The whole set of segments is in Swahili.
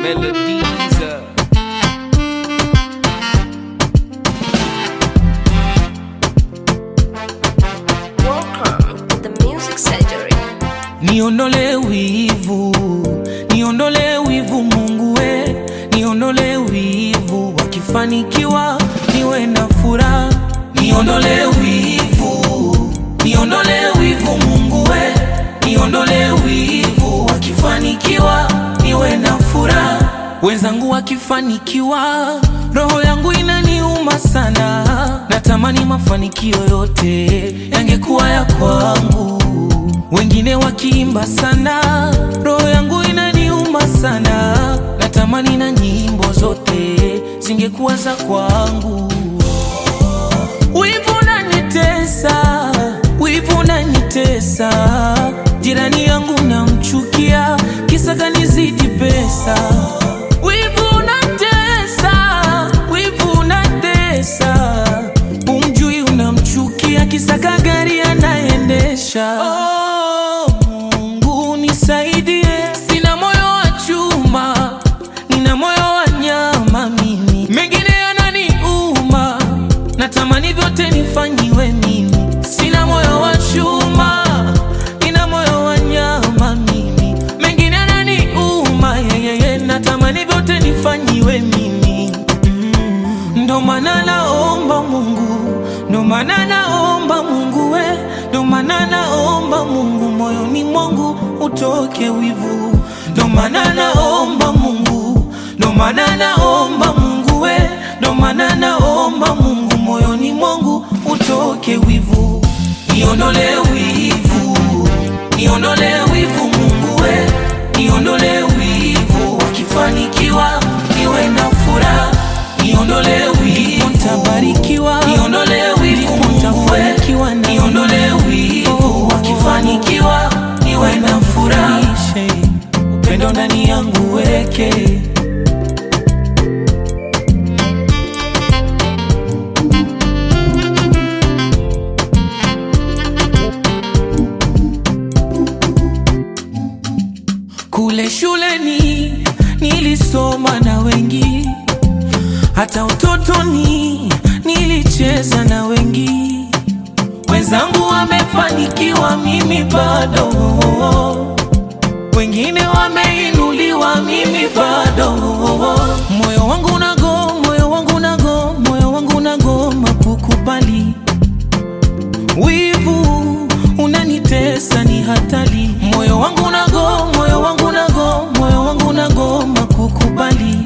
melodies. uh, Welcome to the Music Surgery. Niondole wivu, niondole wivu Mungu we, niondole wivu, wakifanikiwa niwe na furaha. Niondole wivu, niondole wivu Mungu we, niondole wivu, wakifanikiwa niwe na furaha. Wenzangu wakifanikiwa, roho yangu inaniuma sana, natamani mafanikio yote yangekuwa ya kwangu wengine wakiimba sana, roho yangu inaniuma sana, natamani na nyimbo zote zingekuwa za kwangu. Wivu unanitesa, wivu unanitesa, jirani yangu namchukia, kisa kanizidi pesa. Wivu unatesa, wivu unatesa, umjui unamchukia, kisa kagari anaendesha. Oh, Mungu nisaidie, sina moyo wa chuma, nina moyo wa nyama mimi, mengine yananiuma, natamani vyote nifanyiwe mimi. Sina moyo wa chuma, nina moyo wa nyama mimi, mengine yananiuma, yeyeye, natamani vyote nifanyiwe mimi. Ndo maana naomba Mungu, ndo maana naomba Mungu we, ndo maana naomba Mungu moyoni mwangu utoke wivu, ndo maana naomba Mungu, ndo maana naomba Mungu we, ndo maana naomba Mungu moyoni mwangu utoke wivu, niondole wivu, niondole wivu Mungu we, niondole wivu, wakifanikiwa niwe na furaha niondole wivu, nitabarikiwa, niondole wivu, nitafanikiwa, niondole wivu, wakifanikiwa niwe na furaha, upendo ndani yangu weke Kule shuleni nilisoma na wengi, hata utotoni nilicheza na wengi. Wenzangu wamefanikiwa, mimi bado. Wengine wameinuliwa, mimi bado. Moyo wangu nago, moyo wangu nago, moyo wangu nagoma kukubali wivu unanitesa, ni hatari. Moyo wangu nago, moyo wangu nago, moyo wangu nagoma kukubali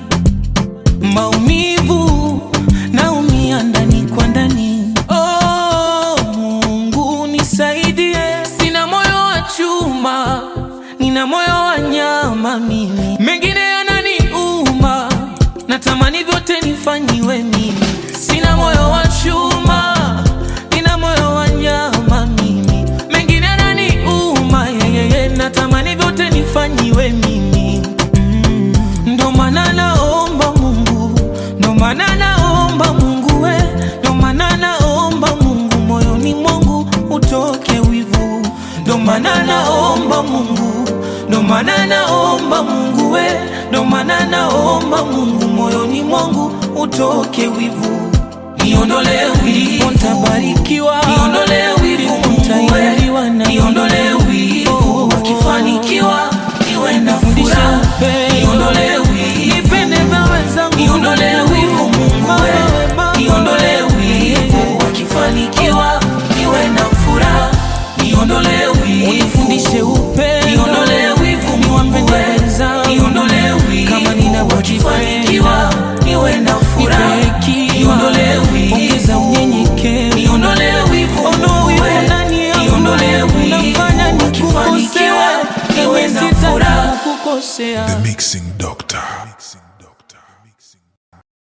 maumivu, naumia ndani kwa ndani. Oh, Mungu nisaidie, sina moyo wa chuma, nina moyo wa nyama mimi, mengine yananiuma, natamani vyote nifanyiwe mimi. Sina moyo wa chuma, nina moyo wa nyama mimi, mengine yananiuma, yeyeye, natamani vyote nifanyiwe mimi. Mm, Ndo maana naomba Mungu, ndo maana naomba Mungu we, ndo maana naomba Mungu moyoni mwangu utoke wivu, ndo maana naomba Mungu, ndo maana naomba Mungu we, ndo maana naomba Mungu moyoni mwangu utoke wivu, niondole wivu, nitabarikiwa, niondole wivu, nitainuliwa na niondole wivu, wakifanikiwa niwe na furaha, niondole wivu, nipende vya wenzangu, niondole wivu, Mungu we, niondole wivu, wakifanikiwa niwe na furaha, niondole wivu, unifundishe upendo, niondole wivu, Mungu we, niondole wivu, kama ninavyofanikiwa niwe na furaha, niondole wivu, ongeza unyenyekevu, niondole wivu, Mungu we, niondole wivu, wakifanikiwa niwe na furaha, kukosea The Mixing Doctor.